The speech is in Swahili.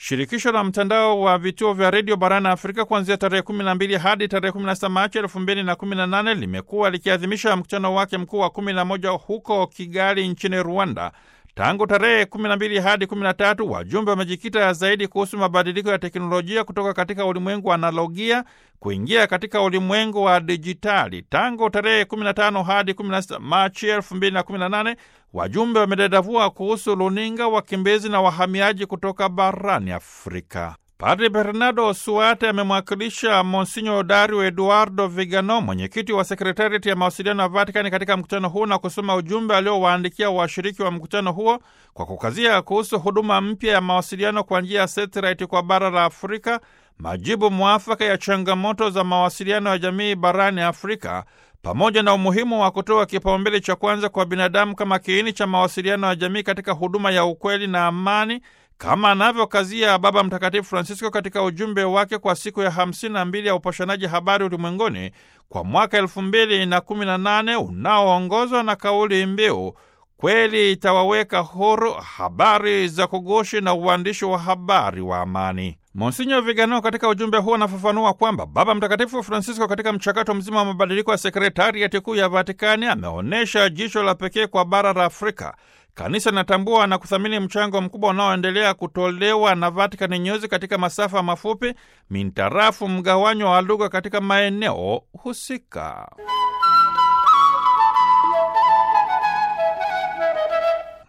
Shirikisho la mtandao wa vituo vya redio barani Afrika kuanzia tarehe 12 hadi tarehe 16 Machi 2018 limekuwa likiadhimisha mkutano wake mkuu wa 11 huko Kigali nchini Rwanda. Tangu tarehe 12 hadi 13 wajumbe wamejikita zaidi kuhusu mabadiliko ya teknolojia kutoka katika ulimwengu wa analogia kuingia katika ulimwengu wa dijitali. Tangu tarehe 15 hadi 16 Machi 2018 wajumbe wamedadavua kuhusu runinga, wakimbizi na wahamiaji kutoka barani Afrika. Padre Bernardo Suate amemwakilisha Monsinyo Dario Eduardo Vigano, mwenyekiti wa sekretariati ya mawasiliano ya Vatikani, katika mkutano huu na kusoma ujumbe aliowaandikia washiriki wa mkutano huo kwa kukazia kuhusu huduma mpya ya mawasiliano kwa njia ya satellite kwa bara la Afrika, majibu mwafaka ya changamoto za mawasiliano ya jamii barani Afrika, pamoja na umuhimu wa kutoa kipaumbele cha kwanza kwa binadamu kama kiini cha mawasiliano ya jamii katika huduma ya ukweli na amani kama anavyokazia Baba Mtakatifu Francisco katika ujumbe wake kwa siku ya hamsini na mbili ya upashanaji habari ulimwenguni kwa mwaka elfu mbili na kumi na nane unaoongozwa na kauli mbiu kweli itawaweka huru, habari za kugushi na uandishi wa habari wa amani. Monsinyo Vigano katika ujumbe huo anafafanua kwamba Baba Mtakatifu Francisco katika mchakato mzima wa mabadiliko ya sekretariati kuu ya Vatikani ameonyesha jicho la pekee kwa bara la Afrika. Kanisa linatambua na kuthamini mchango mkubwa unaoendelea kutolewa na Vatican News katika masafa mafupi mintarafu mgawanyo wa lugha katika maeneo husika.